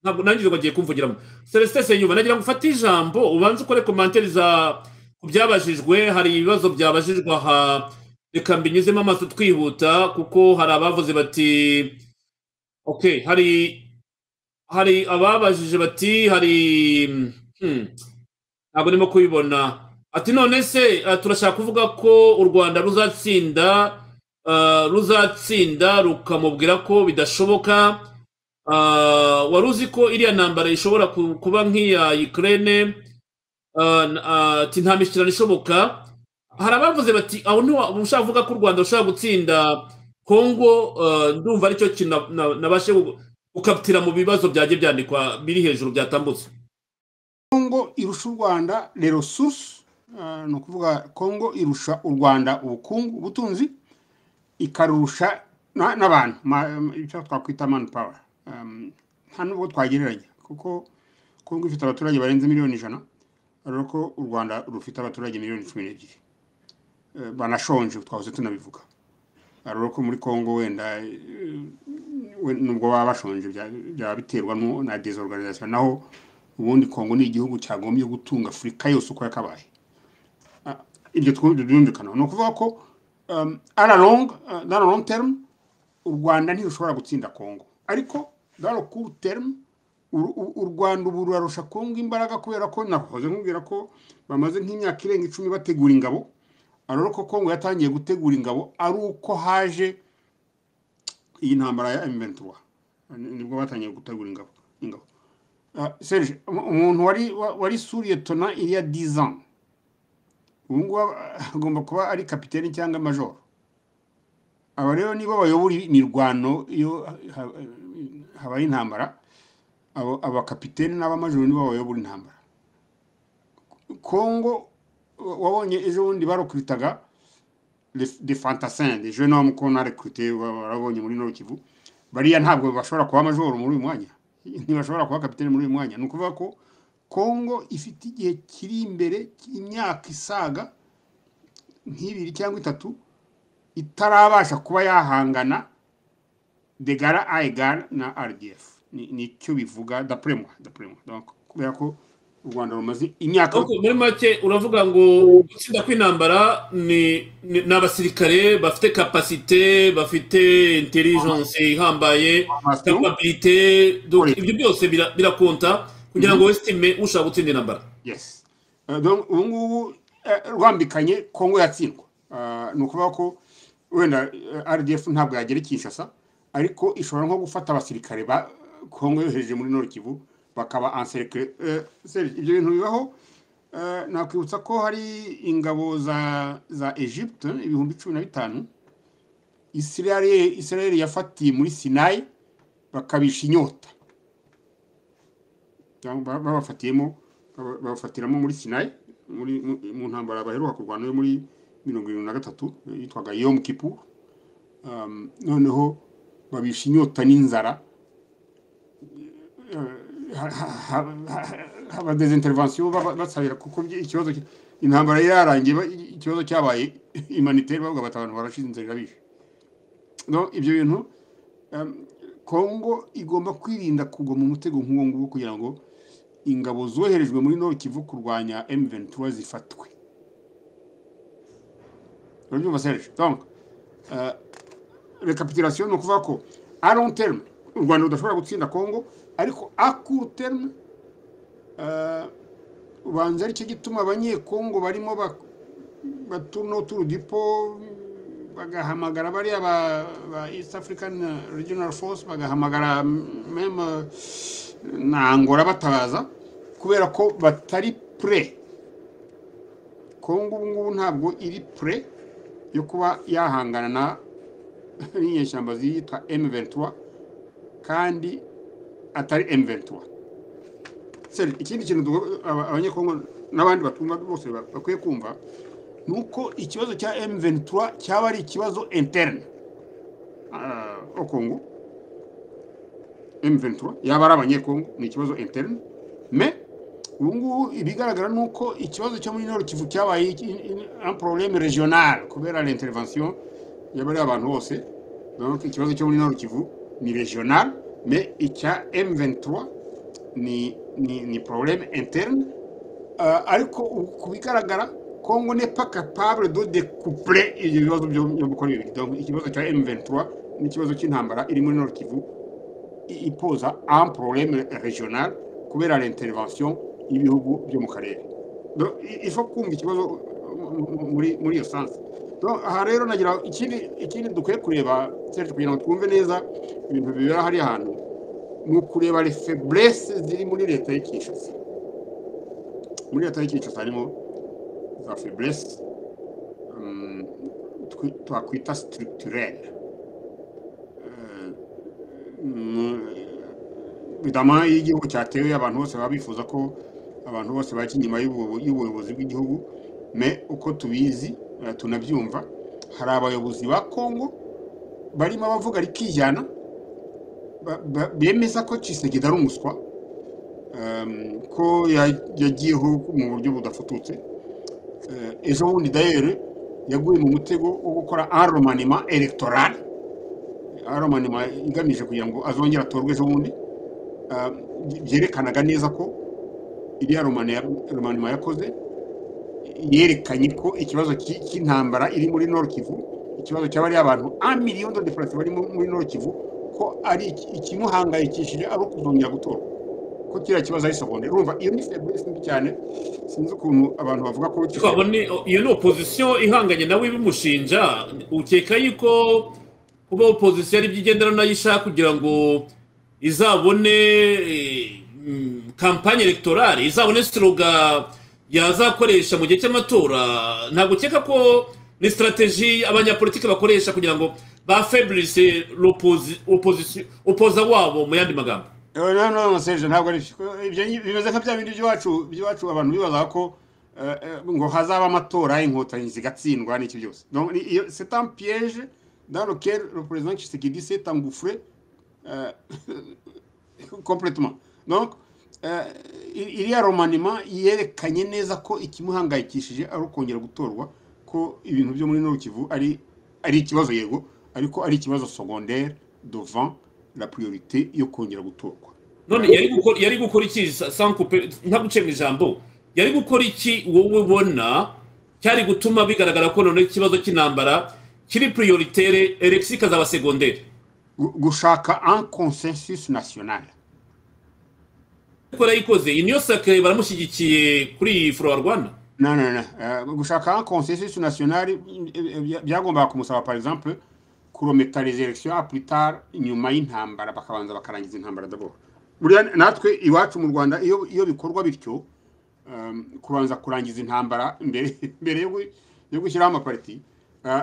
ntabwo nanjye bagiye kumvugira ngo celestin senyuma nagira ngo ufate ijambo ubanze ukore komantere za ku byabajijwe hari ibibazo byabajijwe aha reka mbinyuzemo amaso twihuta kuko hari abavuze bati ok hari hari ababajije bati hari hmm, ntabwo ndimo kubibona ati none se ah, turashaka kuvuga ko u rwanda ruzatsinda ah, ruzatsinda rukamubwira ko bidashoboka Ah, wari uzi ko iriya ntambara ishobora ku- kuba nk'iya ukraine Ah, n- ah, ati nta mishyikirano ishoboka hari abavuze bati aho ntiwa- ushaka kuvuga ko u rwanda rushobora gutsinda kongo eh, ndumva aricyo kintu na- na- nabashe gu- gukapitira mu bibazo byagiye byandikwa biri hejuru byatambutse kongo irusha u rwanda rero susu ni ukuvuga kongo irusha u rwanda ubukungu ubutunzi ikarusha na- n'abantu ma- icyo twakwita mani pawa nta nubwo twagereranya kuko kongo ifite abaturage barenze miliyoni ijana urabona ko u rwanda rufite abaturage miliyoni cumi n'ebyiri Eh, banashonje twahoze tunabivuga urabona ko muri kongo wenda eh, we- nubwo baba bashonje bya- byaba biterwa nu- na desorganisation naho ubundi kongo ni igihugu cyagombye gutunga afurika yose uko yakabaye Ah, ibyo twu- byumvikana ni ukuvuga ko um, on a long, uh, dans le long term u rwanda ntirushobora gutsinda kongo ariko dans le court term u- u- u rwanda ubu rurarusha kongo imbaraga kubera ko nahoze nkubwira ko bamaze nk'imyaka irenga icumi bategura ingabo ariko ko kongo yatangiye gutegura ingabo ari uko haje iyi ntambara ya M23 Ni- nibwo batangiye gutegura ingabo ingabo Ah, Serge um- umuntu wari wa- wari suriyetona iriya dizan ubu ngubu aba- agomba kuba ari kapitene cyangwa majoro aba rero nibo bayobora imirwano iyo ha- habaye intambara abo abakapitene n'abamajoro nibo bayobora intambara kongo wa- wabonye ejo bundi barekuritaga les- des fantassins des jeunes hommes qu'on a recrutés ba- barabonye muri Nord Kivu bariya ntabwo bashobora kuba majoro muri uyu mwanya ntibashobora kuba kapitene muri uyu mwanya ni ukuvuga ko kongo ifite igihe kiri imbere imyaka isaga nk'ibiri cyangwa itatu itarabasha kuba yahangana degara aegara na rdf Ni- nicyo bivuga dapremwa dapremwa Donc, kubera ko u rwanda rumaze imyaka ariko muri make uravuga ngo gutsinda kw'intambara ni ni- ni abasirikare bafite kapasite bafite intelligence ihambaye formation capabilité donc politique. ibyo byose bira- birakonta kugira ngo wesitime ushaka gutsinda intambara yes Eh, donc ubu ngubu eh, rwambikanye kongo yatsindwa Ah, ni ukuvuga ko wenda eh, rdf ntabwo yagera i kinshasa ariko ishobora nko gufata abasirikare ba kongo yohereje muri nord kivu bakaba anserikare ibyo bintu bibaho Eh, nakwibutsa ko hari ingabo za za egypte ibihumbi cumi na bitanu israel israel yafatiye muri sinayi bakabisha inyota cyangwa ba- babafatiyemo baba- babafatiramo muri sinayi muri mu mu ntambara baheruka kurwana yo muri mirongo irindwi na gatatu eh, yitwaga yom kipu noneho babisha inyota n'inzara abadeze intervention basabira kuko byi- ikibazo ki- intambara yari yarangiye ba- ikibazo cyabaye humanitaire bavuga bati abantu barashize inzira irabishe No, ibyo bintu em, kongo igomba kwirinda kugwa mu mutego nk'uwo nguwo kugira ngo ingabo zoherejwe muri nord kivu kurwanya m23 zifatwe urabyumva serge donc eh, recapitulation ni ukuvuga ko a long terme u rwanda rudashobora gutsinda kongo ariko a court terme eh, ubanza aricyo gituma abanyekongo barimo batuno turudipo bagahamagara bariya ba, ba east african regional force bagahamagara mm, meme eh, na angola batabaza kubera ko batari pre kongo ubu ngubu ntabwo iri pre yo kuba yahangana na n'inyeshyamba ziyitwa m23 kandi atari m23 Sir, ikindi kintu tugo- aba- abanyekongo n'abandi batumva bose ba- bakwiye kumva ni uko ikibazo cya m23 cyaba ari ikibazo interne ah, au kongo M23 yaba ari abanyekongo ni ikibazo interne mais ubu ngubu ibigaragara ni uko ikibazo cyo muri Nord Kivu cyabaye iki- in- in- un problème régional kubera l'intervention y'abari abantu bose donc ikibazo cyo muri Nord Kivu ni régional mais icya M23 ni ni ni pororeme interine ariko ku bigaragara kongo ni paka pabure do de kupure ibyo bibazo byo gukora ibintu ikibazo cya emu ventura n'ikibazo cy'intambara iri muri norokivu ipoza an pororeme regional kubera l'intervention y'ibihugu byo mu karere ifa kumva ikibazo muri iyo sansi aha rero nagira ikindi dukwiye kureba kugira ngo twumve neza ibintu bibera hariya hantu ni ukureba refeburese ziri muri leta y'icyicasi muri leta y'icyicasi harimo za feburese twakwita sitiritirere bidama iyo igihugu cyatewe abantu bose baba bifuza ko abantu bose bajya inyuma y'ubuyobozi bw'igihugu me uko tubizi tunabyumva hari abayobozi ba kongo barimo abavuga rikijyana bemeza ko cisegida ari umuswa ko yagiyeho mu buryo budafututse ejo bundi dayere yaguye mu mutego wo gukora aromanima elegitoral aromanima igamije kugira ngo azongere atorwe ejo bundi byerekanaga neza ko iriya romanima yakoze yerekanye ko ikibazo cy'intambara iri muri Kivu ikibazo cy'abariya abantu miliyoni de defarasi bari muri Kivu ko ari ikimuhangayikishije ari ukuzongera gutorwa ko kiriya kibazo ari segonde urumva iyo ni feburesi mbi cyane sinzi ukuntu abantu bavuga ko iyo ni opozisiyo ihanganye nawe ibimushinja ukeka yuko kuba opozisiyo ari byo igendera nayo ishaka kugira ngo izabone kampanye elegitoral izabone siroga yazakoresha mu gihe cy'amatora ntabwo ukeka ko ni sitarateji abanyapolitiki bakoresha kugira ngo bafeburise opoza wabo mu yandi magambo ntabwo bimeze nka bya bindi by'iwacu abantu bibaza ko ngo hazaba amatora inkotanyi zigatsindwa n'iki byose seta piyeje daro kere reperezida kisigidi seta ngufure kompletoma iriya romanima yerekanye neza ko ikimuhangayikishije ari ukongera gutorwa ko ibintu byo muri ntokivu ari ari ikibazo yego ariko ari ikibazo segonderi dovan la priorite yo kongera gutorwa none yari gukora iki sankupe nta guce mu ijambo yari gukora iki wowe ubona cyari gutuma bigaragara ko none ikibazo cy'intambara kiri prioritere elegisi ikazaba segonderi gushaka an konsensusi nasiyonari ariko yayikoze iyi niyo sakare baramushyigikiye kuri iyi forowa rwanda na na na gushaka konsensusi nasiyonari byagombaga kumusaba par exemple kurometariza elegisiyo apurutari nyuma y'intambara bakabanza bakarangiza intambara daboro buriya natwe iwacu mu rwanda iyo iyo bikorwa bityo kubanza kurangiza intambara mbere mbere yo gushyiraho amapariti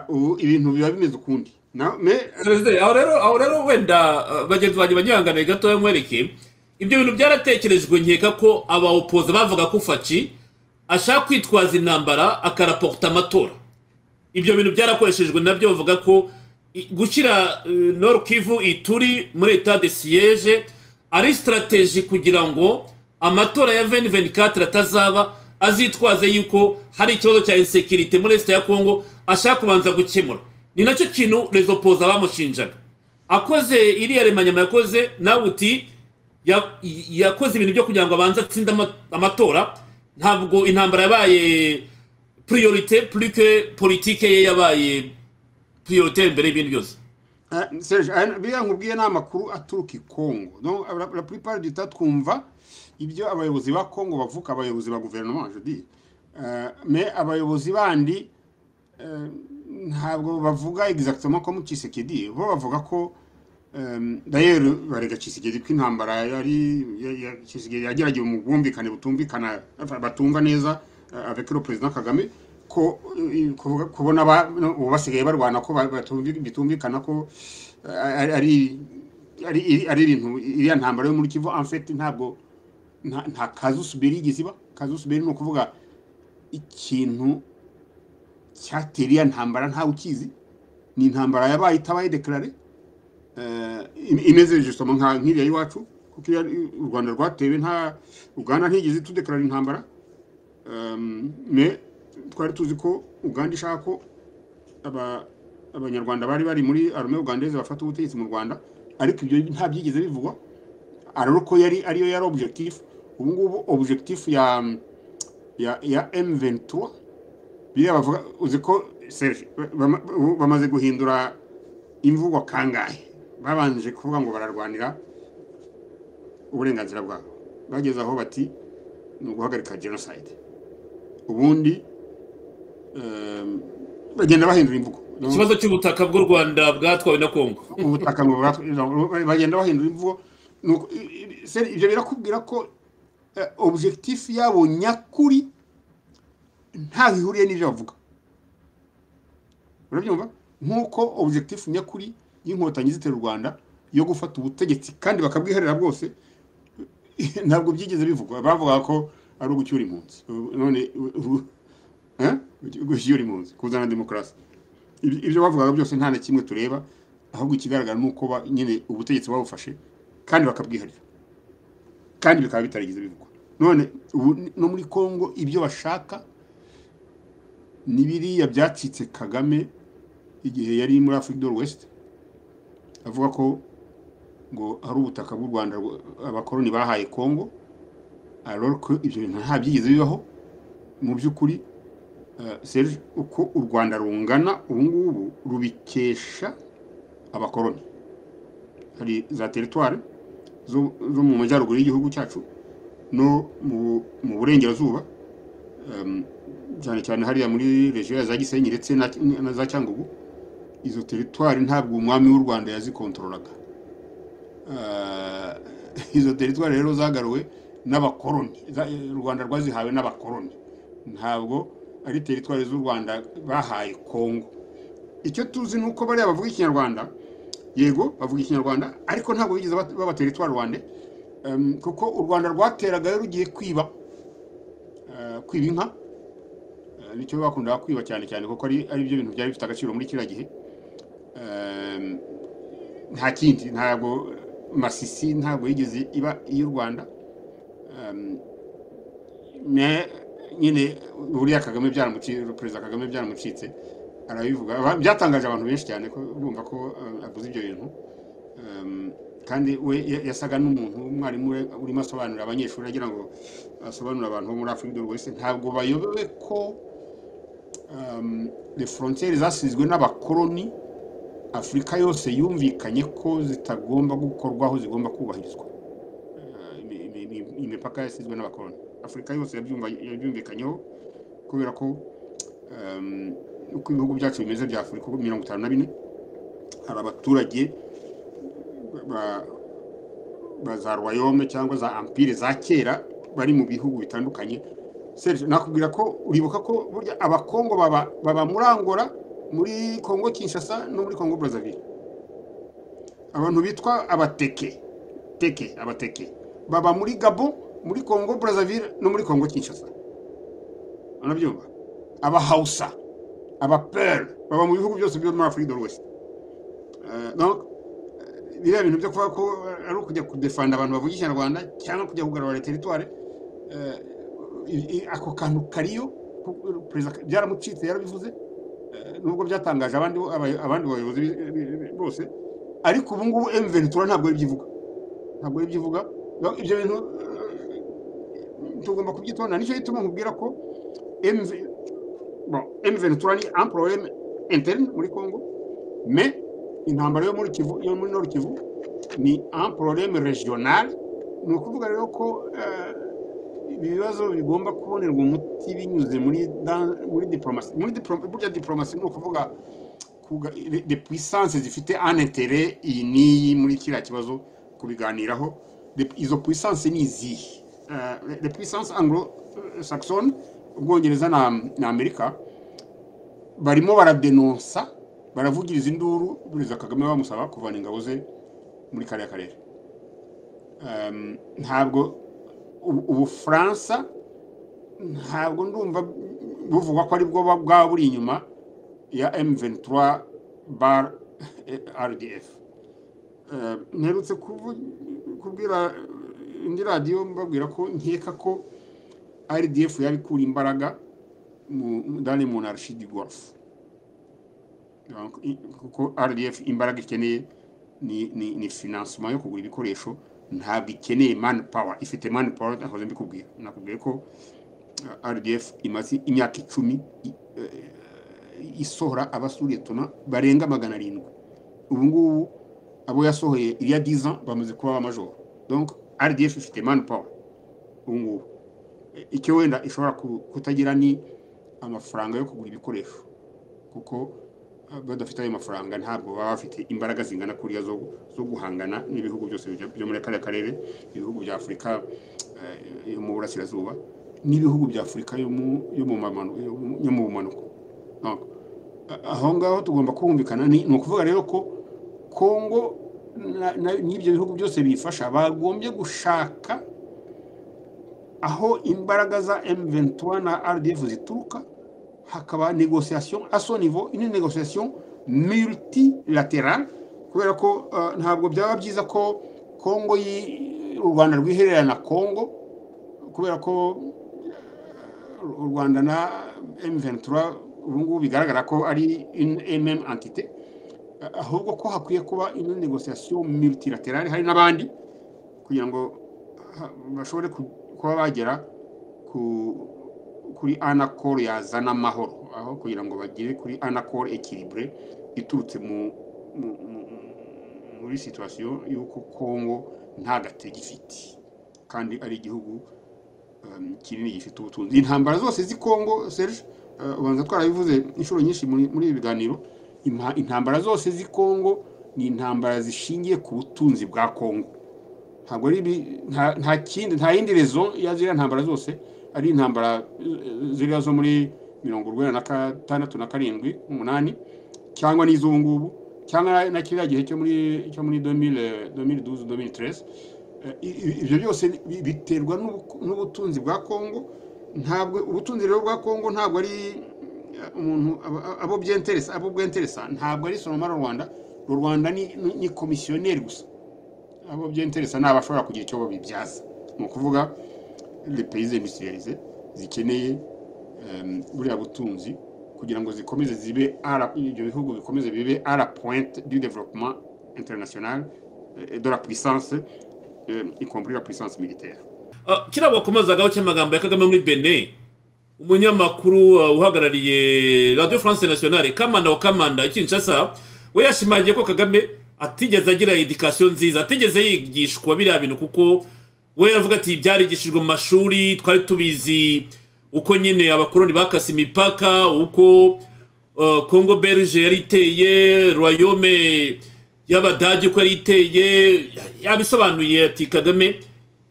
ubu ibintu biba bimeze ukundi aho rero wenda bagenzi banjye banyihanganiye gatoya nkwereke ibyo bintu byaratekerejwe nkeka ko abawopoza bavuga ko faci ashaka kwitwaza intambara akaraporota amatora ibyo bintu byarakoreshejwe nabyo bavuga ko gushyira kivu ituri muri etade siyeje ari sitarateji kugira ngo amatora ya veni veni katire atazaba azitwaze yuko hari ikibazo cya insekirite muri esita ya kongo ashaka kubanza gukemura ni nacyo kintu rezopoza bamushinjaga akoze iriya remanyama yakoze nawe uti yakoze ibintu byo kugira ngo abanze atsinde amatora ntabwo intambara yabaye priorite purike politike ye yabaye priorite mbere y'ibintu byose biriya nkubwiye ni amakuru aturuka i kongo la plupart du temps twumva ibyo abayobozi ba kongo bavuga abayobozi ba guverinoma jodi me abayobozi bandi ntabwo bavuga exactement ko mu kisekedi bo bavuga ko dayeri barega kisigeri ko intambara yari kisigeri yageragewe mu bwumvikane butumvikana batumva neza avekero perezida kagame ko kubona ubu basigaye barwana ko bitumvikana ko ari ari ibintu iriya ntambara yo muri kivu amfeti ntabwo nta kazusubiri igeze iba kazusubiri ni ukuvuga ikintu cyatera iriya ntambara ntawe ukizi ni intambara yabaye itabaye dekarare imeze justement nka nk'iriya y'iwacu kuko u rwanda rwatewe nta uganda ntigeze tudekarara intambara twari tuzi ko uganda ishaka ko abanyarwanda bari bari muri arume ugandeze bafata ubutegetsi mu rwanda ariko ibyo nta byigeze bivugwa araruko yari ariyo yari objectif ubu ngubu objectif ya ya ya M23 biriya bavuga uzi ko Serge bama- ubu bamaze guhindura imvugo kangahe babanje kuvuga ngo bararwanira uburenganzira bwabo bageze aho bati ni uguhagarika genocide ubundi em, bagenda bahindura imvugo ikibazo cy'ubutaka bw'u rwanda bwatwawe na kongo ubutaka ngo buratwe- ijambo- bagenda bahindura imvugo Nuko- i- i- se- ibyo birakubwira ko eh, objectif yabo nyakuri ntaho ihuriye n'ibyo bavuga urabyumva nk'uko objectif nyakuri y'inkotanyi zitera u rwanda yo gufata ubutegetsi kandi bakabwiherera bwose ntabwo byigeze bivugwa bavuga ko ari ugucyura impunzi Ubu- none u- u- eh? gushyira impunzi kuzana demokarasi Ibi- ibyo bavugaga byose nta na kimwe tureba ahubwo ikigaragara ni uko ba- nyine ubutegetsi babufashe kandi bakabwiharira kandi bikaba bitarigeze bivugwa none ubu n- no muri congo ibyo bashaka ni biriya byacitse kagame igihe yari muri afrique de l'ouest avuga ko ngo hari ubutaka bw'u rwanda rwa- abakoloni bahaye congo alors ko ibyo bintu nta byigeze bibaho mu by'ukuri eh, Serge uko u rwanda rungana ubu ngubu rubikesha abakoloni hari za teritwari zo zo mu majyaruguru y'igihugu cyacu no mu mu burengerazuba em, cyane cyane hariya muri regiyo ya za gisenyi ndetse na na za cyangugu izo teritwari ntabwo umwami w'u rwanda yazikontorolaga Eh, izo teritwari rero zagaruwe n'abakoroni za- eh, u rwanda rwazihawe n'abakoroni ntabwo ari teritwari z'u rwanda bahaye kongo icyo tuzi ni uko bariya bavuga ikinyarwanda yego bavuga ikinyarwanda ariko ntabwo bigeze bat- baba teritwari rwande Em, kuko u rwanda rwateragayo rugiye kwiba eh, kwiba inka Eh, nicyo bakundaga kwiba cyane cyane kuko ari ari byo bintu byari bifite agaciro muri kiriya gihe Em, nta kindi ntabwo masisi ntabwo yigeze iba iy'u rwanda Em, ne- nyine buriya kagame byaramucitse perezida kagame byaramucitse arabivuga Aba- byatangaje abantu benshi cyane ko bumva ko eh, avuze ibyo bintu Um, kandi we ya- yasaga n'umuntu umwarimu we urimo asobanurira abanyeshuri agira ngo asobanurire abantu bo muri afurika do wese ntabwo bayobewe ko um, les frontières zasizwe n'abakoloni afurika yose yumvikanye ko zitagomba gukorwaho zigomba kubahirizwa Uh, imi- imi- imi- imipaka yasizwe n'abakoloni afurika yose yabyumva- yabyumvikanyeho kubera ko um, uko ibihugu byacu bimeze bya afurika uko mirongo itanu na bine hari abaturage ba- ba za royaume cyangwa za empire za kera bari mu bihugu bitandukanye Serge nakubwira ko uribuka ko burya abakongo baba baba muri Angola muri Kongo Kinshasa no muri Kongo Brazzaville abantu bitwa abateke teke abateke baba muri Gabon muri Kongo Brazzaville no muri Kongo Kinshasa urabyumva aba Hausa aba Peul baba mu bihugu byose byo muri Afrique de l'Ouest Eh, donc biriya bintu byo kuvuga ko ari ukujya kudefanda abantu bavuga ikinyarwanda cyangwa kujya kugarura teritwari eh, i- i- ako kantu kariyo ku- perezida Ka- byaramucitse yarabivuze eh, nubwo byatangaje abandi bo- abay- abandi bayobozi bi- bi- bi- bose ariko ubu ngubu M23 ntabwo yabyivuga ntabwo yabyivuga Donc, ibyo bintu eh, tugomba kubyitonda nicyo gituma nkubwira ko M- bon, M23 ni un problème interne muri Congo mais intambara yo muri kivu yo muri nord kivu ni un problème régional ni ukuvuga rero ko eh, ibi bibazo bigomba kubonerwa umuti binyuze muri dan- muri diplomasi muri diplo- burya diplomasi ni ukuvuga kuga- de- de puissance zifite un intérêt iyi n'iyi muri kiriya kibazo kubiganiraho De- izo puissance ni izihe Eh, de puissance anglo saxon ubwongereza na, na amerika barimo baradenonsa baravugiriza induru perezida kagame bamusaba kuvana ingabo ze muri kariya karere Em, ntabwo u- ubufaransa ntabwo ndumva buvugwa ko aribwo ba- bwaba buri inyuma ya m23 bar eh, rdf Em, mperutse kuvu- kubwira eh, indi radiyo mbabwira ko nkeka ko rdf yabikura imbaraga mu dani mu narashi di golf Donc, i- kuko rdf imbaraga ikeneye ni ni ni financement yo kugura ibikoresho ntabwo ikeneye mani pawa ifite mani pawa nahoze mbikubwira nakubwiye ko rdf imaze imyaka icumi isohora abasuriye tuna barenga magana arindwi ubu ngubu abo yasohoye iriya diza bamaze kuba abamajoro donc rdf ifite mani pawa ubu ngubu icyo wenda ishobora kutagira ni amafaranga yo kugura ibikoresho kuko badafite ayo mafaranga ntabwo baba bafite imbaraga zingana kuriya zo guhangana n'ibihugu byose byo muri kariya karere ibihugu bya afurika yo mu burasirazuba n'ibihugu bya afurika yo mu bumanuko aho ngaho tugomba kumvikana ni ukuvuga rero ko kongo n'ibyo bihugu byose bifasha bagombye gushaka aho imbaraga za emuventura na rdf zituruka hakaba negosiyasiyo aso nivo ini negosiyasiyo multilateral kubera ko ntabwo byaba byiza ko kongo u rwanda rwiherera na kongo kubera ko u rwanda na emuventura ubu ngubu bigaragara ko ari ememu antite ahubwo ko hakwiye kuba ino negosiyasiyo multilateral hari n'abandi kugira ngo bashobore kuba bagera ku kuri anacol yazana amahoro aho kugira ngo bagere kuri anacol ekiribure iturutse muri situwasiyo y'uko kongo nta gatege ifite kandi ari igihugu kinini gifite ubutunzi intambara zose z'i kongo serge ubanza twarabivuze inshuro nyinshi muri ibi biganiro intambara zose z'i kongo ni intambara zishingiye ku butunzi bwa kongo ntabwo ari nta kindi nta yindi rezo ya ziriya ntambara zose ari intambara ziriya zo muri mirongo urwenda na gatandatu na karindwi umunani cyangwa n'iz'ubu ngubu cyangwa na kiriya gihe cyo muri cyo muri domire domire duze domire terese ibyo byose biterwa n'ubutunzi bwa kongo ntabwo ubutunzi rero bwa kongo ntabwo ari umuntu abo byenteresa abo bwenteresa ntabwo ari soromara rwanda u rwanda ni komisiyoneri gusa abo byenteresa ni abashobora kugira icyo babibyaza ni ukuvuga repeyize indusiriyarize zikeneye buriya butunzi kugira ngo zikomeze zibe ibyo bihugu bikomeze bibe ara pointe du developement international de la puissance y compris la puissance militaire kiriya bakomezagaho cy'amagambo ya kagame muri bene umunyamakuru uhagarariye radio france nationale kamanda wa kamanda kinshasa we yashimangiye ko kagame atigeze agira edikasiyo nziza atigeze yigishwa biriya bintu kuko we yavuga ati byarigishijwe mu mashuri twari tubizi uko nyine abakoroni bakase imipaka uko kongo berge yari iteye royome y'abadage uko yari iteye yabisobanuye ati kagame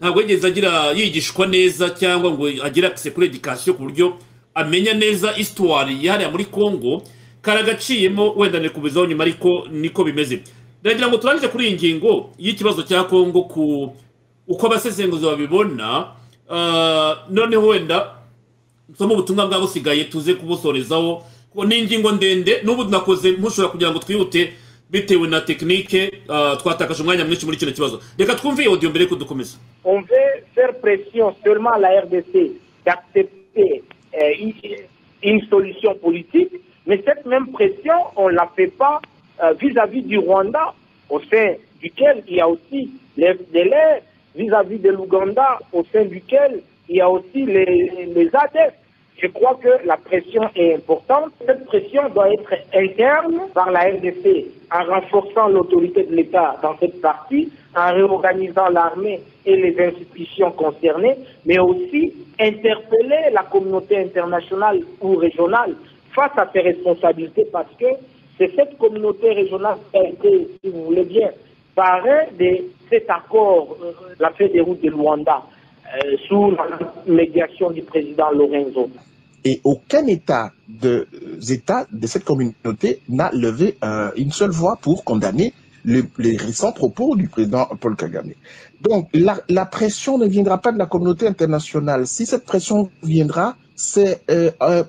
ntabwo yigeze agira yigishwa neza cyangwa ngo agire akise kuri edikasiyo ku buryo amenya neza isitwari yihariye muri kongo karagaciyemo wenda nikubizaho nyuma ariko niko bimeze ndagira ngo turangize kuri iyi ngingo y'ikibazo cya kongo ku uko abasesenguzi babibona noneho wenda nsoma ubutumwa bwabusigaye tuze kubusorezaho ni ingingo ndende n'ubu nakoze ntushobora kugira ngo twihute bitewe na tekinike twatakaje umwanya mwinshi muri kino kibazo reka twumve iyo audio mbere y'uko dukomeza on veut faire pression seulement la RDC d'accepter une solution politique mais cette même pression on la fait pas vis-à-vis du Rwanda au sein duquel il y a aussi les délais vis-à-vis de l'Ouganda, au sein duquel il y a aussi les, les ADEF. Je crois que la pression est importante. Cette pression doit être interne par la RDC, en renforçant l'autorité de l'État dans cette partie, en réorganisant l'armée et les institutions concernées, mais aussi interpeller la communauté internationale ou régionale face à ses responsabilités, parce que c'est cette communauté régionale qui a été, si vous voulez bien, parrain de cet accord, euh, la feuille des routes de Luanda, euh, sous la médiation du président Lorenzo. Et aucun État de, euh, État de cette communauté n'a levé une seule voix pour condamner le, les récents propos du président Paul Kagame. Donc la, la, pression ne viendra pas de la communauté internationale. Si cette pression viendra, c'est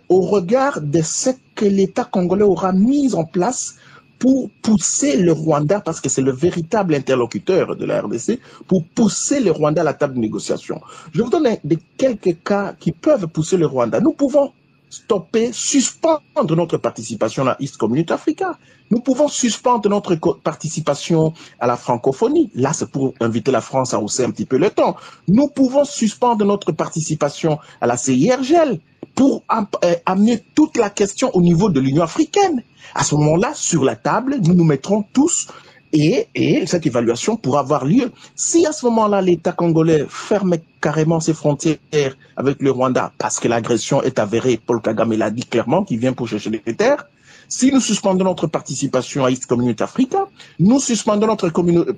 au regard de ce que l'État congolais aura mis en place pour pousser le Rwanda, parce que c'est le véritable interlocuteur de la RDC, pour pousser le Rwanda à la table de négociation. Je vous donne des quelques cas qui peuvent pousser le Rwanda. Nous pouvons stopper, suspendre notre participation à la East Community Africa. Nous pouvons suspendre notre participation à la francophonie. Là, c'est pour inviter la France à hausser un petit peu le temps. Nous pouvons suspendre notre participation à la CIRGL pour am euh, amener toute la question au niveau de l'Union africaine. À ce moment-là, sur la table, nous nous mettrons tous et, et, cette évaluation pourra avoir lieu. Si à ce moment-là, l'État congolais ferme carrément ses frontières avec le Rwanda parce que l'agression est avérée, Paul Kagame l'a dit clairement, qu'il vient pour chercher les terres, si nous suspendons notre participation à East Community Africa, nous suspendons notre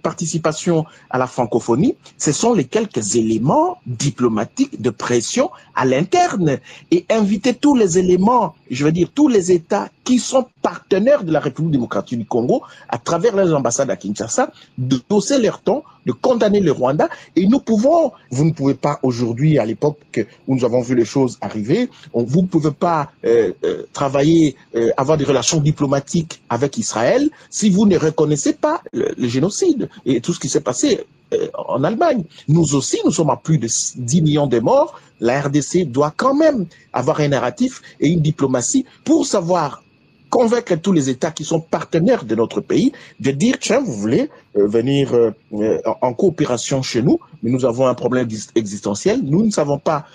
participation à la francophonie, ce sont les quelques éléments diplomatiques de pression à l'interne et inviter tous les éléments, je veux dire tous les États qui sont partenaires de la République démocratique du Congo à travers leurs ambassades à Kinshasa, de hausser leur ton, de condamner le Rwanda et nous pouvons, vous ne pouvez pas aujourd'hui, à l'époque où nous avons vu les choses arriver, on, vous ne pouvez pas euh, euh, travailler, euh, avoir des relations diplomatique avec Israël si vous ne reconnaissez pas le, le génocide et tout ce qui s'est passé euh, en Allemagne. Nous aussi, nous sommes à plus de 10 millions de morts. La RDC doit quand même avoir un narratif et une diplomatie pour savoir convaincre tous les États qui sont partenaires de notre pays de dire, tiens, vous voulez euh, venir euh, en coopération chez nous, mais nous avons un problème existentiel, nous ne savons pas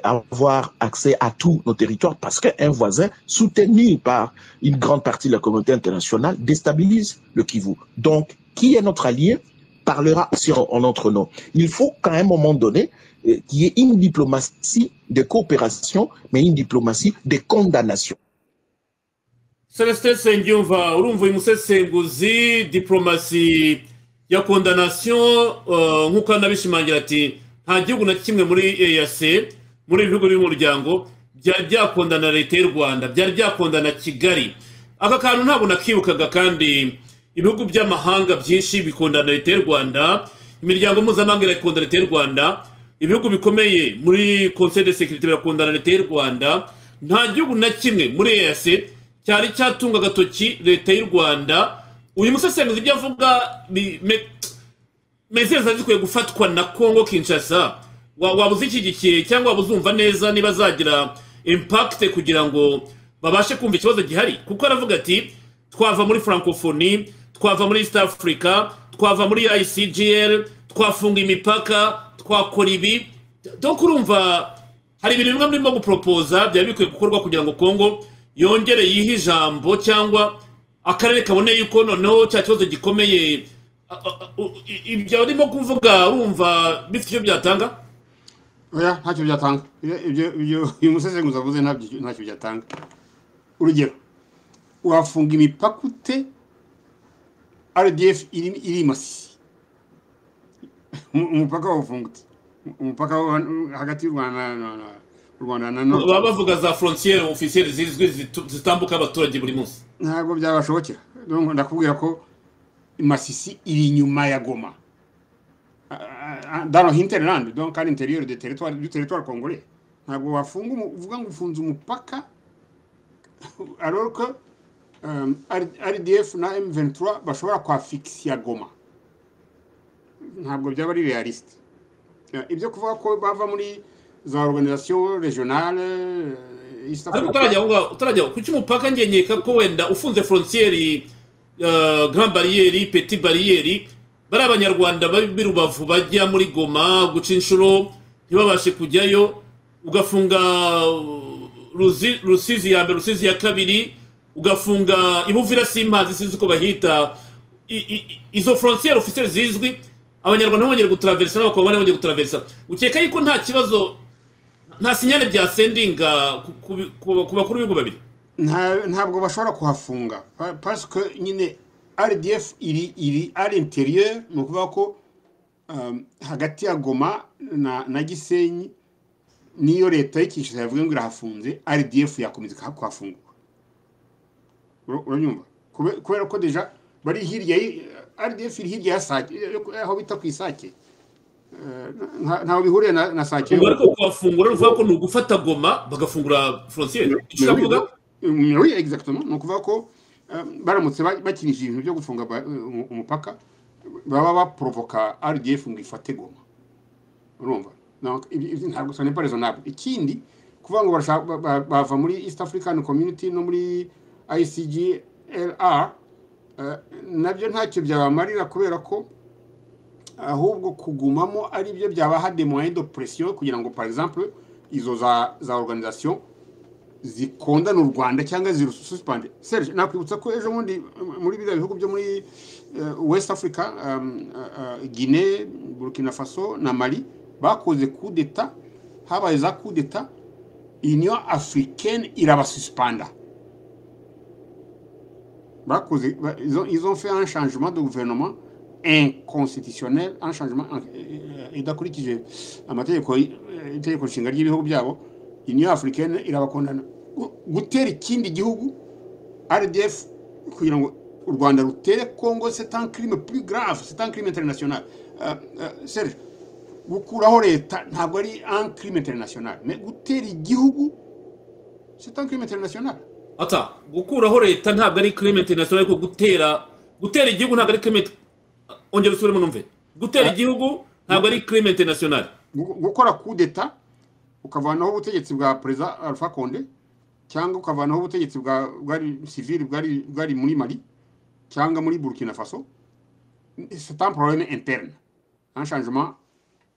avoir accès à tous nos territoires parce qu'un voisin soutenu par une grande partie de la communauté internationale déstabilise le Kivu. Donc, qui est notre allié parlera sur, en notre nom. Il faut qu'à un moment donné, eh, qu'il y ait une diplomatie de coopération, mais une diplomatie de condamnation. Celeste Sengyumva, urumva uyu musesenguzi diplomasi ya condamnation nk'uko anabishimangira ati nta gihugu na kimwe muri eyase muri ibi bihugu by'umuryango byari byakondana leta y'u rwanda byari byakondana kigali aka kantu ntabwo nakibukaga kandi ibihugu by'amahanga byinshi bikondana leta y'u rwanda imiryango mpuzamahanga irakondana leta y'u rwanda ibihugu bikomeye muri konseri de sekirite birakondana leta y'u rwanda nta gihugu na kimwe muri eyase cyari cyatunga agatoki leta y'u rwanda uyu musesenguzi ibyo avuga mezeze zikwiye gufatwa na congo kinshasa waba uzishyigikiye cyangwa waba uzumva neza niba zagira impakite kugira ngo babashe kumva ikibazo gihari kuko aravuga ati twava muri francophonie twava muri east africa twava muri icgl twafunga imipaka twakora ibi donc urumva hari ibintu bimwe murimo guporopoza byaba bikwiye gukorwa kugira ngo congo yongere yihe ijambo cyangwa akarere kabone yuko noneho cya kibazo gikomeye ibyo urimo kuvuga urumva bifite icyo byatanga oya ntacyo byatanga ibyo uyu musesenguzi avuze ntacyo byatanga urugero wafunga imipaka ute rdf iri imasi umupaka wawufungutse umupaka hagati y'u rwanda u rwanda na none baba bavuga za frontiere ofisiyeri zizwi zitambuka abaturage buri munsi ntabwo byabashobokera ndakubwira ko masisi iri inyuma ya goma dano hinterland donc à l'intérieur du territoire du territoire congolais ntabwo wafunga uvuga ngo ufunze umupaka alors que um, rdf na m23 bashobora kwafixia goma ntabwo byaba ari realiste ibyo kuvuga ko bava muri za organisation régionale ariko utarajya kuki umupaka ngenyeka ko wenda ufunze frontiere grand bariyeri peti bariyeri bari abanyarwanda b'i rubavu bajya muri goma guca inshuro ntibabashe kujyayo ugafunga rusizi ya mbere rusizi ya kabiri ugafunga ibuvira simazi sinzi uko bahita izo frontiere ofisiyeri zizwi abanyarwanda bongera gutaraverisa n'abakobwa bongera gutaraverisa ukeka yuko nta kibazo nta sinyane bya sendinga ku bakuru b'ibihugu babiri ntabwo bashobora kuhafunga parce que nyine rdf iri iri à l'intérieur ni ukuvuga ko hagati ya goma na gisenyi niyo leta y'ikishyura yavuga ngo irahafunze rdf yakomeza kuhafungura uranyumva kubera ko deja bari hirya rdf iri hirya ya sake aho bita ku isake ntaho bihuriye na sake ariko kuhafungura ni ukuvuga ko ni ugufata goma bagafungura frontiere icyo oui exactement ni ukuvuga ko baramutse bakinishije ibintu byo gufunga umupaka baba baporovoka rdf ngo ifate goma urumva ntabwo sa n'est pas raisonnable ikindi kuvuga ngo barashaka- ba- ba- bava muri east african community no muri icglr eh, nabyo ntacyo byabamarira kubera ko ahubwo kugumamo ari byo byabaha des moyens de pression kugira ngo par exemple izo za za organisation zikondana u rwanda cyangwa zirususpande serge nakwibutsa ko ejo bundi m- muri biriya bihugu byo muri eh, west africa um, uh, uh, guinée burkina faso na mali bakoze coup d'etat habaye za coup d'etat union africaine irabasuspanda bakoze ba- ils ont, ils ont fait un changement de gouvernement inconstitutionnel un changement euh, idakurikije amategeko y- eh, itegeko nshinga ry'ibihugu byabo union africaine irabakundana Gu- gutera ikindi gihugu rdf kugira ngo u rwanda rutere congo c'est un crime plus grave c'est un crime international Euh, euh, serge gukuraho leta ntabwo ari un crime international mais gutera igihugu c'est un crime international ata gukuraho leta ntabwo ari crime international ariko gutera gutera igihugu ntabwo ari crime ongera usubiremo numve gutera igihugu ntabwo ari crime international Gu- gukora coup d'etat ukavanaho ubutegetsi bwa perezida alpha conde cyangwa ukavanaho ubutegetsi bwa bwari civil bwari bwari muri mali cyangwa muri burkina faso c'est un problème interne un changement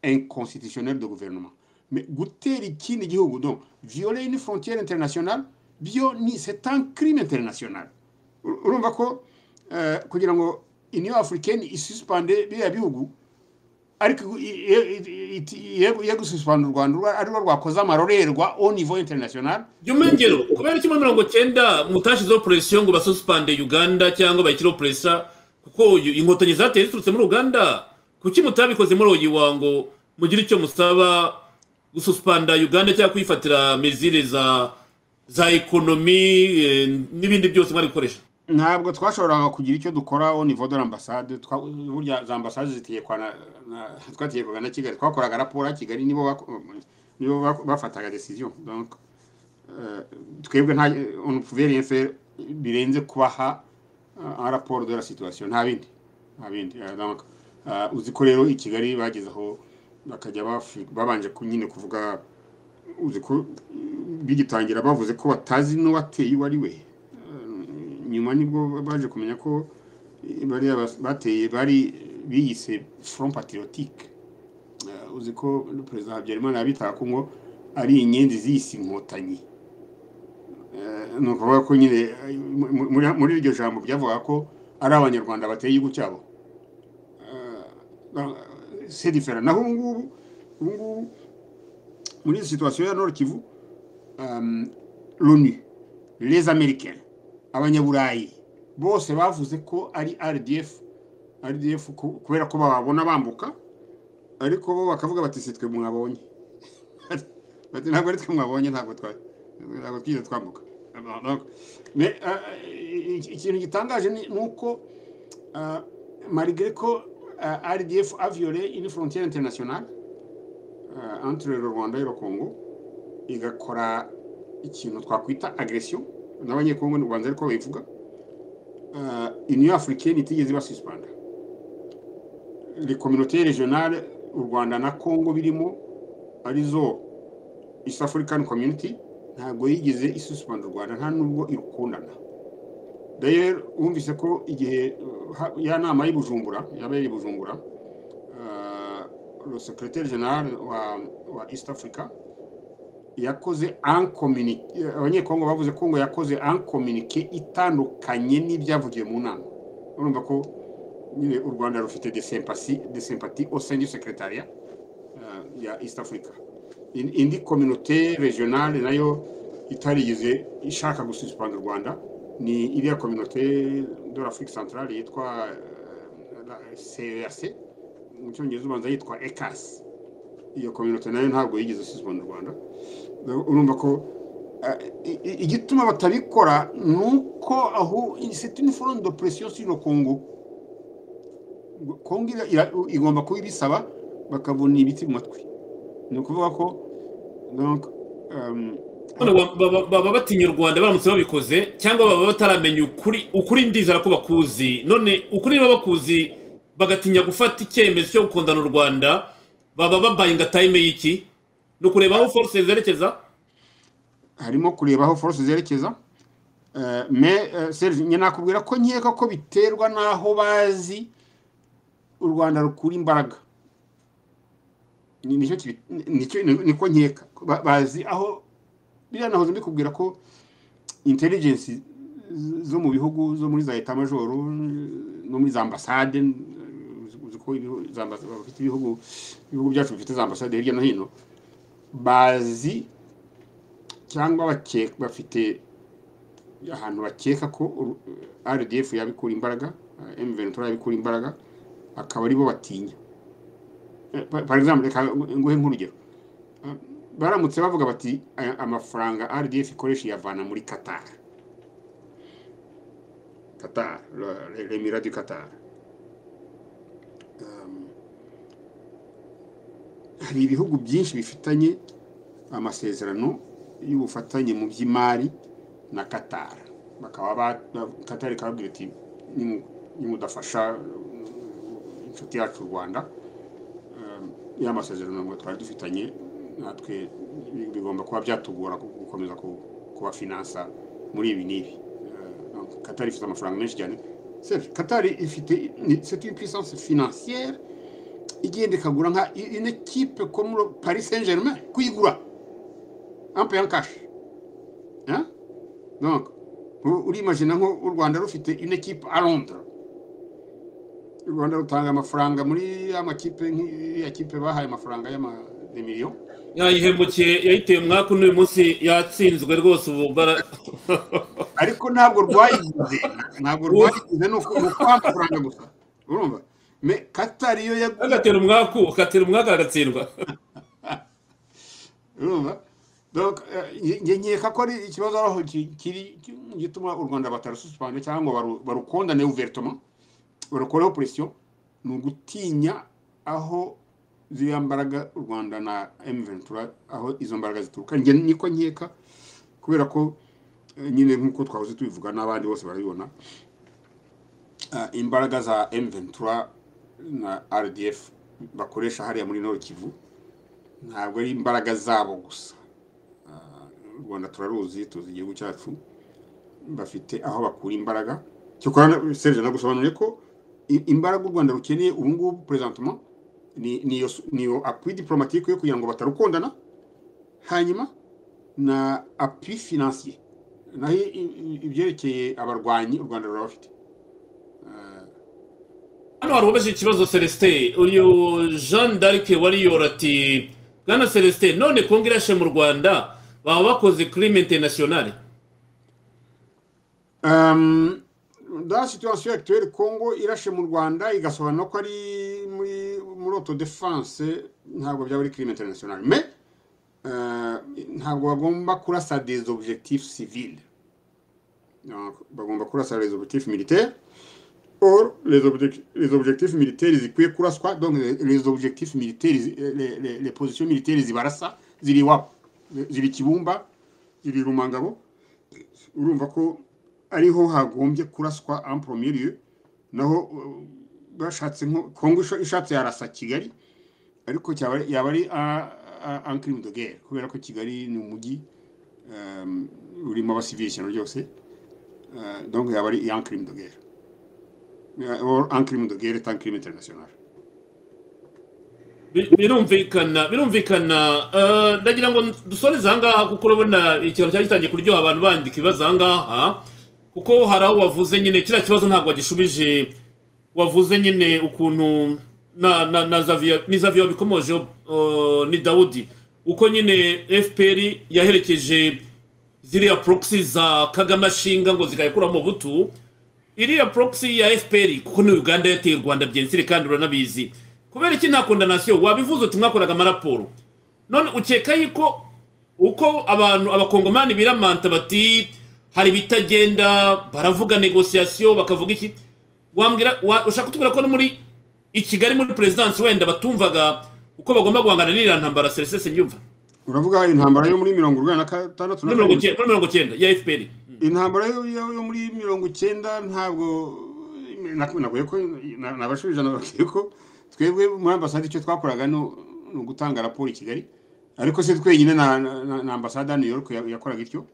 inconstitutionnel de gouvernement mais gutera ikindi gihugu donc violer une frontière internationale byo ni c'est un crime international Ur- urumva ko eh, kugira ngo union africaine isuspande biriya bihugu ariko iyo gususurana u rwanda urwa- ari rwo rwakoze amarorerwa au niveau international jya umwengero kubera kimwe mirongo cyenda mutashizeho poresiyo ngo basuspande uganda cyangwa bayishyireho poresa kuko uyu- inkotanyi zateye ziturutse muri uganda kuki mutabikoze muri uyu wango mugire icyo musaba gususpanda uganda cyangwa kuyifatira mezire za za ekonomi eh, n'ibindi byose mwari gukoresha ntabwo twashoboraga kugira icyo dukora au niveau de l'ambassade twa- burya za ambasade zitegekwa na na- twategekwaga na kigali twakoraga raporo ya kigali nibo bako- nibo bako- bafataga decision donc euh, twebwe nta on ne pouvait rien faire birenze kubaha euh, un rapport de la situation nta bindi nta bindi Euh, donc euh, uzi ko rero i kigali bageze aho bakajya bafi- babanje ku- nyine kuvuga uzi ko bigitangira bavuze ko batazi n'uwateye uwo ari we Eh, nyuma nibwo baje kumenya ko eh, bariya bas- bateye bari biyise front patriotique Eh, uzi ko perezida habyarimana yabitaga ko ngo ari inyenzi ziyise inkotanyi Eh, ni ukuvuga ko nyine eh, mu- mu- muri- muri iryo jambo byavuga ko ari abanyarwanda bateye igihugu cyabo Eh, c'est différent naho ubu ngubu ubu ngubu muri iyi situation ya nord kivu um, l'onu les américains abanyaburayi bose bavuze ko ari rdf rdf ku- kubera ko bababona bambuka ariko bo bakavuga bati si twe mwabonye bati ntabwo ari twe mwabonye ntabwo twa- ntabwo twigeze twambuka Donc, mais, euh, iki- ikintu gitangaje ni ni uko euh, malgré ko euh, rdf a violé une frontière internationale euh, entre le rwanda et le congo igakora ikintu twakwita agresiyo n'abanyekongo n'u rwanda ariko bayivuga uh, union africaine itigeze ibasuspanda les communautés régionales u rwanda na congo birimo arizo east african community ntabwo yigeze isuspanda u rwanda nta nubwo irukundana d'ailleurs wumvise ko igihe uh, ha- ya nama y'i bujumbura yabaye i bujumbura uh, le secrétaire général wa, wa east africa yakoze ankominike abanyekongo bavuze ko ngo yakoze ankominike itandukanye n'ibyavugiwe mu nama urumva ko nyine u rwanda rufite de sympathie de sympathie au sein du secrétariat euh, ya east africa In- indi communauté régionale nayo itarigeze ishaka gususpanda u rwanda ni iriya communauté de l'afrique centrale yitwa euh, la cerc mu cyongereza ubanza yitwa ecas iyo communauté nayo ntabwo yigeze suspanda u rwanda urumva ko eh, i- i- igituma batabikora ni uko aho c'est une forme de pression sur le Congo Congo ira- ira- igomba kuba ibisaba bakabona ibiti mu matwi ni ukuvuga ko donc euh, None wa- baba- baba batinya u rwanda baramutse babikoze cyangwa baba bataramenya ukuri ukuri ndizera ko bakuzi none ukuri niba bakuzi bagatinya gufata icyemezo cyo gukundana u rwanda baba babaye ingatayime y'iki ni ukureba aho force zerekeza harimo kureba aho force zerekeza Eh, me eh, Serge njye nakubwira ko nkeka ko biterwa n'aho bazi u rwanda rukura imbaraga Ni- nicyo kibi- ni- nicyo- ni- niko nkeka Ba- bazi aho biriya nahoze mbikubwira ko intelligence z- zo mu bihugu zo muri za leta majoro no muri za ambasade eh, uzi ko ibihu- za ambas- bafite ibihugu ibihugu byacu bifite za ambasade hirya no hino bazi cyangwa bake- bafite ahantu bakeka ko uru- rdf yabikura imbaraga m ventura yabikura imbaraga akaba aribo batinya Eh, pa- par exemple reka nguhe nk'urugero Eh, baramutse bavuga bati "Aya- amafaranga rdf ikoresha iyavana muri qatar qatar remira du qatar Um, hari ibihugu byinshi bifitanye amasezerano y'ubufatanye mu by'imari na qatar bakaba ba- ba- qatar ikababwira iti "Nimu- nimudafasha uh, inshuti yacu u rwanda um, ya masezerano ngo twari dufitanye natwe bi- bigomba kuba byatugora gu- gukomeza ku- kubafinansa muri ibi n'ibi Uh, donc, qatar ifite amafaranga menshi cyane Serge, qatar ifite ni- c'est une puissance financière igenda ikagura nka i- une équipe comme le paris saint germain kuyigura en payant cash hein donc u- urimagina nko u rwanda rufite une équipe à londres u rwanda rutanga amafaranga muri ya makipe nk'iya kipe bahaye amafaranga y'amademiliyoni yayihemukiye yayiteye umwaka n'uyu munsi yatsinzwe rwose ubu bara ariko ntabwo rwayiguze ntabwo rwayiguze ni uku- ni ukubaha amafaranga gusa urumva me katari yo yaguze agatera umwaku agatera umwaka agatsindwa urumva donc eh, nge- nge- nkeka ko ari ikibazo aho ki- kiri ki- gituma u rwanda batarususipanda cyangwa ngo baru- barukondane uveritoma barukoreho presiyo ni ugutinya aho ziriya mbaraga u rwanda na m ventura aho izo mbaraga zituruka nge niko nkeka kubera ko eh, nyine nk'uko twahoze tubivuga n'abandi bose barabibona ah, imbaraga za m ventura na rdf bakoresha hariya muri nord kivu ntabwo ari imbaraga zabo gusa Ah, u rwanda turaruzi tuzi igihugu cyacu bafite aho bakura imbaraga cyokora serge nagusobanuriye ko i- imbaraga u rwanda rukeneye ubu ngubu presentement ni- ni iyo su- ni iyo appui diplomatique yo kugira ngo batarukundana hanyuma na appui financier naho i- i- ibyerekeye abarwanyi u rwanda rurabafite Ah, hano hari uwabaje ikibazo celestin uyu jean d'arc wariyora ati bwana celestin none kongo irashe mu rwanda baba bakoze crime internationale Um, dans la situation actuelle, Congo irashe mu Rwanda igasobanura ko ari muri muri autodefense ntabwo byaba ari crime international mais euh, ntabwo bagomba kurasa des objectifs civils Donc, bagomba kurasa les objectifs militaires or les, objec- les objectifs militaires zikwiye kuraswa donc les, les objectifs militaires les, les, les positions militaires zibarasa ziri iwabo ziri kibumba ziri rumangabo urumva ko ariho hagombye kuraswa en premier lieu naho uh, bashatse nko kongo isha- ishatse yarasa kigali ariko cyaba ari- yaba ari en crime de guerre kubera ko kigali ni umujyi um, urimo abasivili ishyano ryose Uh, donc yaba ari en crime de guerre Uh, or en crime de guerre est un crime international Bi- birumvikana birumvikana Eh, ndagira ngo dusoreze ahangaha kuko urabona ikintu cyari gitangiye kuryoha abantu bandika ibibazo ahangaha kuko hari aho wavuze nyine kiriya kibazo ntabwo wagishubije wavuze nyine ukuntu na na na zavia ni zavia wabikomojeho eh, ni dawudi uko nyine fpr yaherekeje ziriya proxy za kagame ashinga ngo zikayikuramo butu iriya proxy ya fpr kuko ni uganda yateye u rwanda byensire kandi uranabizi kubera iki nta kondanasiyo wabivuze uti mwakoraga amaraporo none ukeka yuko uko abantu abakongomani biramanta bati hari ibitagenda baravuga negosiyasiyo bakavuga iki wambwira wa- ushaka kutubwira ko no muri i kigali muri perezidansi wenda batumvaga uko bagomba guhangana n'iriya ntambara seresese nyumva uravuga intambara yo muri mirongo urwanda na gatandatu na muri mirongo karindwi icyenda- muri mirongo icyenda ya fpr intambara yo, yo, yo muri mirongo icyenda ntabwo nakuye ko na- nabashubije nababwiye ko twebwe muri ambasade icyo twakoraga ni ni ugutanga raporo i kigali ariko se twenyine na na- na ambasade ya new york ya- yakoraga ityo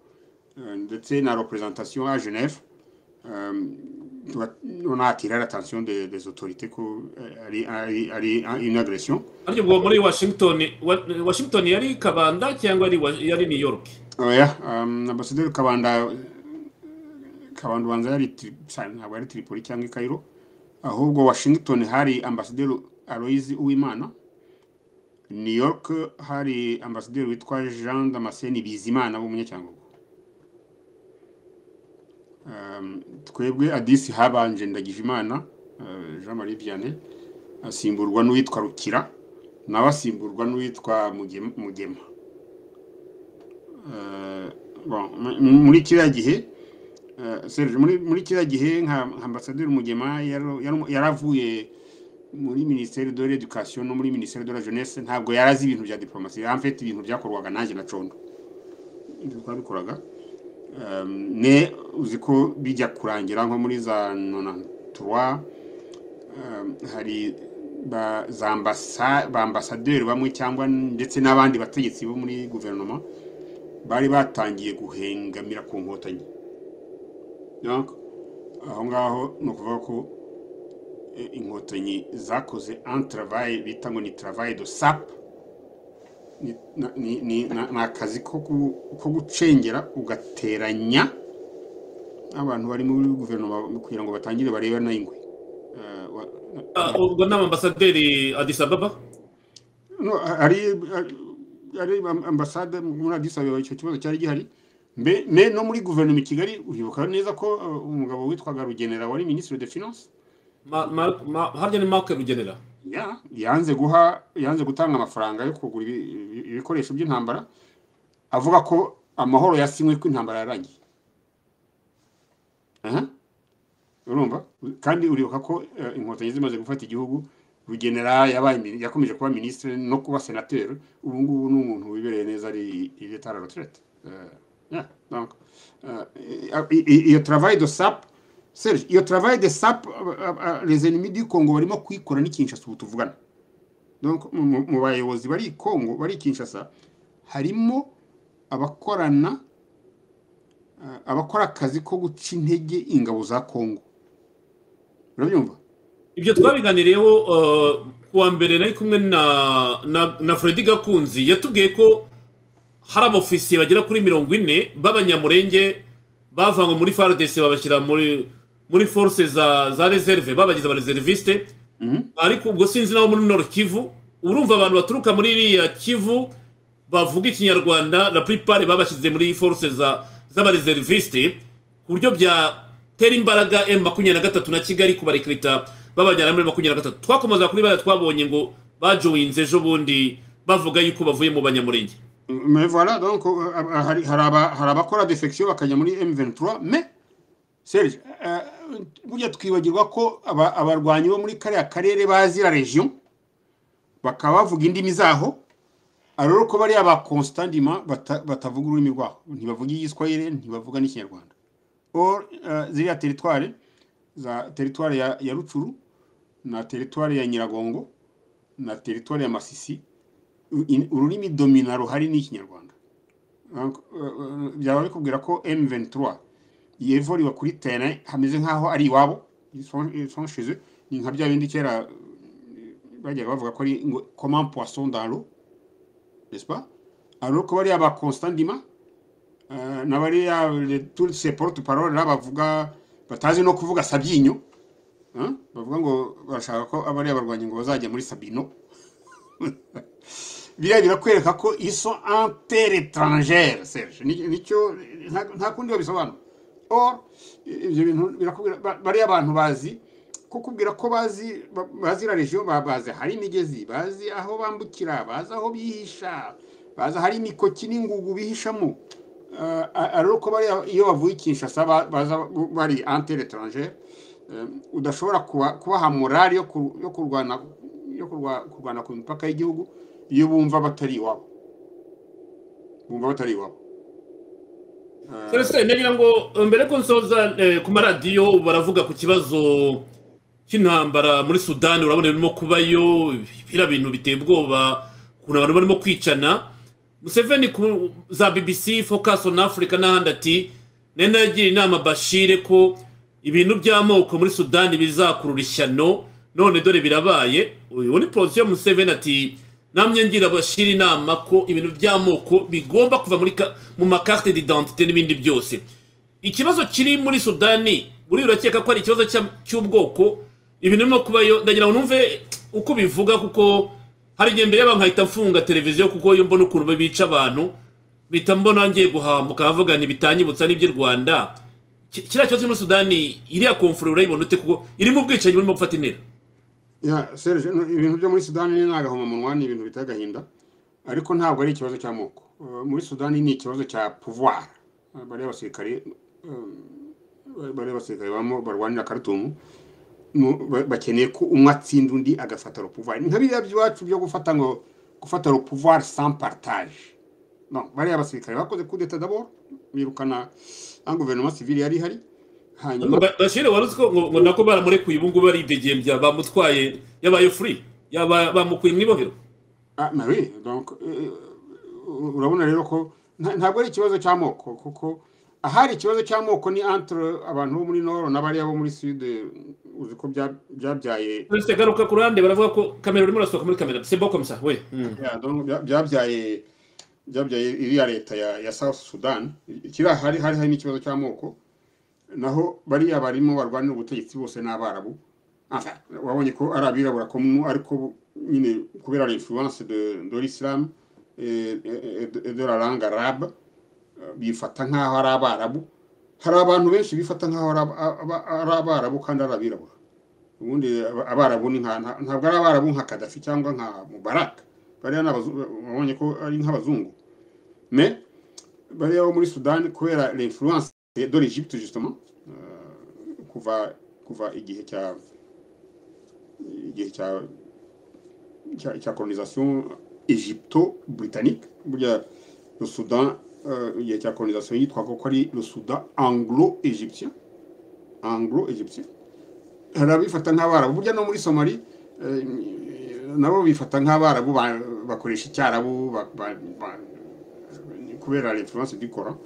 eh, ndetse na representation ya genève on a attiré l'attention des, des autorités que euh, ari- ari- ari une agression ariko ubwo muri washington wa- washington yari kabanda cyangwa yari wa- yari new york oya um, ambasaderi kabanda kabanda ubanza yari Tri- sa- ntabwo yari tripoli cyangwa i cairo ahubwo washington hari ambasaderi aloise uwimana new york hari ambasaderi witwa jean damascene bizimana w'umunyacyangugu um, twebwe adisi habanje ndagijimana uh, jean marie vianney asimburwa n'uwitwa rukira nawe asimburwa n'uwitwa Mugem- mugema Eh, bon, mu- mu- muri kiriya gihe eh, Serge muri muri kiriya gihe nka nka ambasaderi mugema yaro- yaro- yaravuye muri minisiteri de l'education no muri minisiteri de la jeunesse ntabwo yarazi ibintu bya diplomasi en fait ibintu byakorwaga nanjye na condo ibyo twabikoraga Eh, ne uzi ko bijya kurangira nko muri za 93 eh, hari ba za ambasa- ba ambasaderi bamwe cyangwa ndetse n'abandi bategetsi bo muri guverinoma bari batangiye guhengamira ku nkotanyi Donc, aho ngaho ni ukuvuga ko eh, inkotanyi zakoze un travail bita ngo ni travail de sap ni ni- ni- na- ni akazi ko gu- ko gucengera ugateranya abantu bari muri guverinoma kugira ngo batangire barebe n'ingwe Eh, wa- Ah, ubwo ni ambasaderi adis ababa no hari hari ambasade muri Addis Ababa icyo kibazo cyari gihari mbe me no muri guverinoma i Kigali uribuka neza ko uh, umugabo witwaga Rugenera wari ministre de finance Ma- Ma- Ma- harya ni mark rugenera ya yanze guha yanze gutanga amafaranga yo kugura ibi- ibi- ibikoresho by'intambara avuga ko amahoro yasinywe ko intambara yarangiye aha urumva kandi uribuka ko uh, inkotanyi zimaze gufata igihugu rugenera yabaye mini- yakomeje kuba ministre no kuba senateur ubu ngubu ni umuntu wibereye neza ari il est à la retraite Euh, yeah, donc euh, i- i- iyo travail de sap Serge iyo travail de sap euh, euh, les ennemis du Congo barimo kuyikora ni Kinshasa ubu tuvugana donc mu- mu mu bayobozi bari i Congo bari i Kinshasa harimo abakorana uh, abakora akazi ko guca intege ingabo za Congo urabyumva ibyo twabiganiriyeho eh, ku wa mbere nari kumwe na na na fredi gakunzi yatubwiye ko hari abofisiye bagera kuri mirongo ine b'abanyamurenge bavanywe muri fardc babashyira muri muri force za za reserve babagize abareserviste Mhm. ariko ubwo sinzi nabo muri nord kivu urumva abantu baturuka muri iriya kivu bavuga ikinyarwanda la plupart babashyize muri force za z'abareserviste ku buryo byatera imbaraga m makumyabiri na gatatu na kigali kubarekrita babajyana muri makumyabiri na gatatu twakomeza kuri bariya twabonye ngo bajoyinze ejo bundi bavuga yuko bavuye mu banyamurenge Mais voilà, donc euh, hari hari aba- hari abakora defection bakajya muri M23 mais Serge euh, burya twibagirwa ko aba- abarwanyi bo muri kariya karere bazi la region bakaba bavuga indimi zaho ariko ko bariya ba constantiment bata- batavuga ururimi rwaho ntibavuga igiswahili ntibavuga n'ikinyarwanda or euh, ziriya teritwari za teritwari ya, ya rucuru na teritwari ya nyiragongo na teritwari ya masisi u- in- ururimi domina ruhari ni ikinyarwanda Donc, uh, uh, byaba bikubwira ko m23 yevoriwe kuri terrain hameze nk'aho ari iwabo sonsheze ni nka bya bindi kera uh, bajyaga bavuga ko ari ngo comment poisson dans l'eau n'est-ce pas alors ko bariya ba constant dima uh, na bariya le- tous ces porte parole là bavuga batazi no kuvuga sabyinyo hein? bavuga ngo barashaka ko abariya barwanya ngo bazajya muri sabino biriya birakwereka ko iso entere etrangere serge Ni- nicyo nta- nta kundi babisobanura or ibyo bintu birakubwira ba- bariya abantu bazi kukubwira ko bazi ba- bazi la region ba- bazi hari imigezi bazi aho bambukira bazi aho bihisha bazi ahari imikoki n'ingugu bihishamo Uh, ari uko bariya iyo bavuye i kinshasa ba- baza bari entere etrangere Um, udashobora kuba- kubaha morali yo ku- yo kurwana yo kurwa- kurwana ku mipaka y'igihugu iyo bumva batari iwabo bumva batari iwabo Eh, Celestin nagira ngo mbere ko nsoza eh, ku maradiyo baravuga ku kibazo cy'intambara muri sudani urabona birimo kubayo biriya bintu biteye ubwoba ukuntu abantu barimo kwicana museveni ku za bbc focus on africa n'ahandi ati nenda yagira inama bashire ko ibintu by'amoko muri sudani bizakurura ishyano none dore birabaye uyu ni posiyo museveni ati namwe ngira bashire inama ko ibintu by'amoko bigomba kuva muri ka- mu makarte d'identité n'ibindi byose ikibazo kiri muri sudani buri urakeka ko ari ikibazo cya- cy'ubwoko ibintu birimo kubayo ndagira ngo numve uko bivuga kuko hari igihe mbere y'abantu nkahita mfunga televiziyo kuko iyo mbona ukuntu bica abantu bita mbona ngiye guhambuka bavuga ntibitanyibutsa n'iby'i rwanda Ki- kiriya kibazo kiri muri sudani iriya komfure urayibona ute kuko irimo ubwicanyi burimo gufata intera Ya, Serge, no, ibintu byo muri sudani ni agahomamunwa ni ibintu biteye agahinda ariko ntabwo ari ikibazo cy'amoko Eh, muri sudani ni ikibazo cya pouvoir Eh, bariya basirikare eh, bariya basirikare bamo barwanira karutumu nu- ba- bakeneye ko umwe atsinda undi agafata le pouvoir ni nka biriya by'iwacu byo gufata ngo gufata le pouvoir sans partage no bariya basirikare bakoze kudeta d'abord birukana nta guverinoma civile yari ihari hanyuma Ba- bashire wari uzi ko ngo ngo nako baramurekuye ubu ngubu aridegembya bamutwaye yabaye free yaba bamukuye mu ibohero Ah, mais oui, donc euh, urabona rero ko nta- ntabwo ari ikibazo cy'amoko kuko ahari ikibazo cy'amoko ni entre abantu bo muri nord n'abariya bo muri sud eh, uzi ko bya- byabyaye Uretse garuka ku ruhande baravuga ko kamera urimo urasohoka muri kamera c'est bon comme ça oui Mm. ya, donc bya- byabyaye byabyaye iriya leta ya ya south sudan kiri ahari hari hari n'ikibazo cy'amoko naho bariya barimo barwanira ubutegetsi bose n'abarabu Enfin, wabonye ko ari abirabura ko mu- ariko nyine kubera la influence de de l'islam et et- et de la langue arabe bifata nk'aho ari abarabu hari abantu benshi bifata nk'aho ari aba- aba- ari abarabu kandi ari abirabura ubundi aba- abarabu ni nka nta- ntabwo ari abarabu nka kadafi cyangwa nka mubaraka bariya ni abazu- wabonye ko ari nk'abazungu mais bariya bo muri sudani kubera l'influence de l'egypte justement euh, kuva kuva igihe cya igihe cya cya, cya colonisation égypto britannique burya le Soudan euh, igihe cya colonisation yitwaga ko ari le Soudan anglo égyptien anglo égyptien hari abifata nk'abarabu burya no muri somali eh, nabo bifata nk'abarabu ba- bakoresha icyarabu ba- ba- ba- kubera l'influence du Coran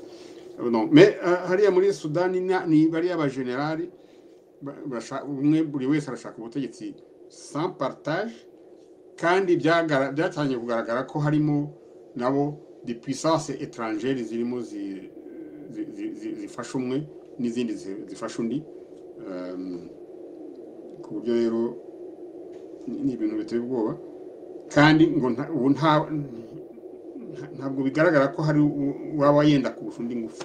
non mais euh, hariya muri sudani na- ni bariya ba generali ba- basha- umwe buri wese arashaka ubutegetsi sans partage kandi byagara- byatangiye kugaragara ko harimo nabo de puissance étrangère zirimo zi- zi- zi- zi- zifasha umwe n'izindi zi- zifasha undi Um, ku buryo rero ni ni ibintu biteye ubwoba kandi ngo nta- ubu nta- nta- ntabwo bigaragara ko hari u- uwaba yenda kurusha undi ngufu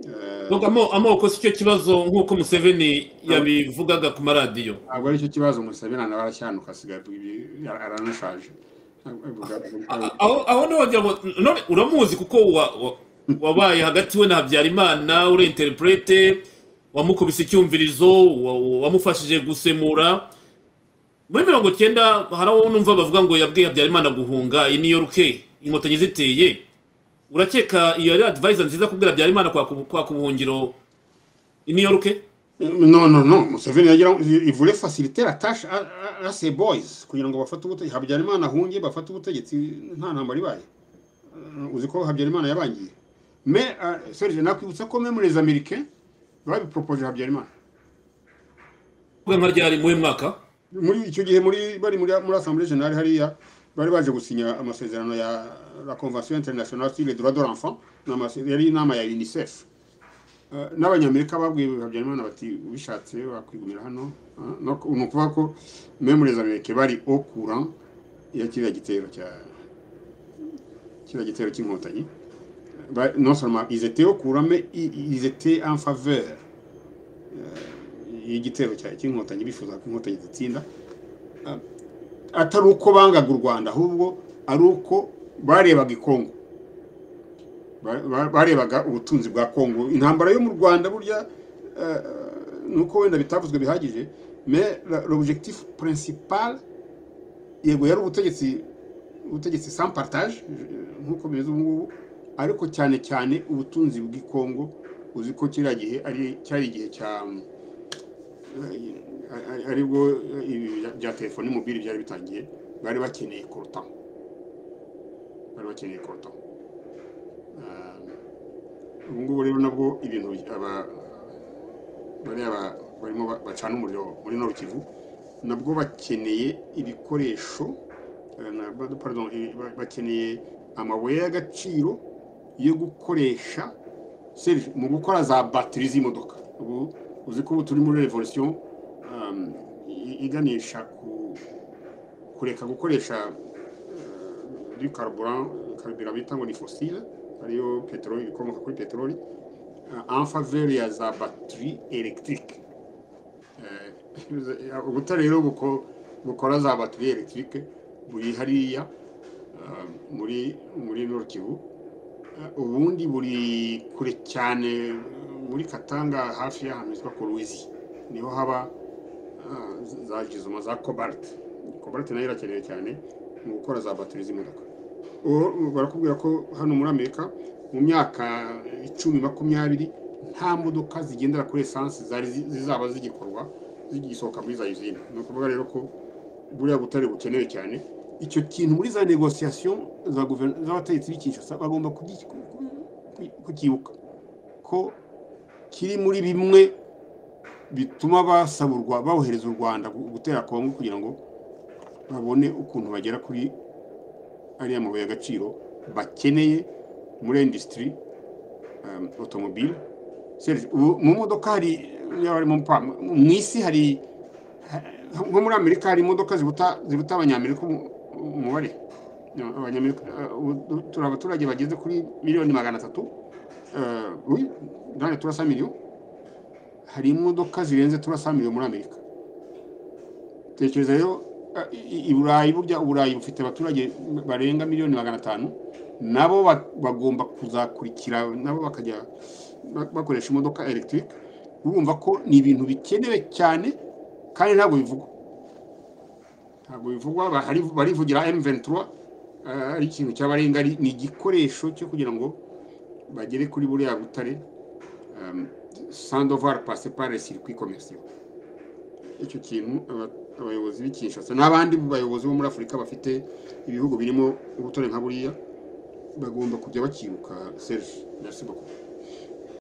Eh, Vuga amo- amoko si cyo kibazo nk'uko museveni yabivugaga ku maradiyo ntabwo aricyo kibazo musabira nawe aracyhanuka asigaye ibi- aranashaje A- aho aho niho wagira ngo none uramuzi kuko wa- wa- wabaye hagati we na habyarimana uri interprete wamukubise icyumvirizo wa- wa- wamufashije gusemura muri mirongo cyenda hari aho numva bavuga ngo yabwiye habyarimana guhunga iyi niyo ruke inkotanyi ziteye urakeka iyo ari adivayisa nziza kubwira habyarimana kwaka ubu- kwaka ubuhungiro iyi niyo ruke non non non museveni yagira il voulait faciliter la tâche à, à, à ses boys kugira ngo bafate ubutegetsi habyarimana ahunge bafate ubutegetsi nta ntambara ibaye Uh, uzi ko habyarimana yabangiye mais uh, serge nakwibutsa ko même les américains babipropoje habyarimana kuvuga nka ryari mu mwaka muri icyo gihe muri bari muri muri assemblée générale hariya bari baje gusinya amasezerano ya la convention internationale sur les droits de l'enfant ni amase- yari inama ya unicef Eh, n'abanyamerika babwiye habyarimana bati ubishatse wakwigumira hano Ah, no- ni ukuvuga ko meme les americains bari au courant ya kiriya gitero cya kiriya gitero cy'inkotanyi Ba- non seulement ils étaient au courant mais i- ils étaient en faveur eh, y'igitero cya- cy'inkotanyi bifuza ko inkotanyi zitsinda atari uko bangaga u rwanda ahubwo ari uko barebaga i kongo Ba- ba- barebaga ubutunzi bwa kongo intambara yo mu rwanda burya eh, ni uko wenda bitavuzwe bihagije mais la- l'objectif principal yego yari ubutegetsi ubutegetsi sans partage eh, nk'uko bimeze ubu ngubu ariko cyane cyane ubutunzi bw'i kongo uzi ko kiriya gihe ari cyari igihe cya ari- ari- aribwo ibi bya- bya telefoni mobile byari bitangiye bari bakeneye kurutaho bari bakeneye koto ubu ngubu rero nabwo ibintu aba bariya ba- barimo ba- bacana umuriro muri nord kivu nabwo bakeneye ibikoresho eh, na- ba- pardon, i- ba- bakeneye amabuye y'agaciro yo gukoresha Serge, mu gukora za batiri z'imodoka ubu uzi ko ubu turi muri revolution um, i- iganisha ku kureka gukoresha eh, du carburant carburant bita ngo ni fossile ariyo peteroli ibikomoka kuri peteroli euh, en faveur ya za batterie électrique Euh, ubutare rero buko bukora za batterie électrique buri hariya euh, muri muri Nord Kivu Euh, ubundi buri kure cyane euh, muri Katanga hafi y'ahamizwa ku Ruizi niho haba ah, za jizuma za cobalt cobalt nayo irakenewe cyane mu gukora za batterie z'imodoka ubu barakubwira ko hano muri amerika mu myaka icumi makumyabiri nta modoka zigendera kuri esanse zari zi- zizaba zigikorwa zigisohoka muri za usine ni ukuvuga rero ko buriya butare bukenewe cyane icyo kintu muri za negosiyasiyo za guvern- z'abategetsi b'i Kinshasa bagomba kugi- ku- ku- kukibuka ko kiri muri bimwe bituma basaburwa bawohereza u rwanda gu- gutera kongo kugira ngo babone ukuntu bagera kuri ariya mabuye y'agaciro bakeneye muri industry um, automobile Serge, ubu mu modoka hari niba harimo mpa- mu isi hari ha- nko muri amerika hari imodoka ziruta ziruta abanyamerika umu- umubare abanyamerika eh, ubu turi abaturage bageze kuri miliyoni magana atatu eh, oui, ndane turasa miliyoni hari imodoka zirenze turasa miliyoni muri amerika tekereza rero eh, i i burayi burya uburayi bufite abaturage barenga miliyoni magana atanu nabo ba- bagomba kuzakurikira nabo bakajya ba- bakoresha imodoka elegitike bumva ko ni ibintu bikenewe cyane kandi ntabwo bivugwa ntabwo bivugwa ba- hari- barivugira m23 eh, ari ikintu cy'abarenga ari- ni igikoresho cyo kugira ngo bagere kuri buriya butare um, sans devoir passer par les circuits commerciaux icyo kintu aba- abayobozi b'i Kinshasa n'abandi bayobozi bo muri Afurika bafite ibihugu birimo ubutore nka buriya bagomba kujya bakibuka Serge merci beaucoup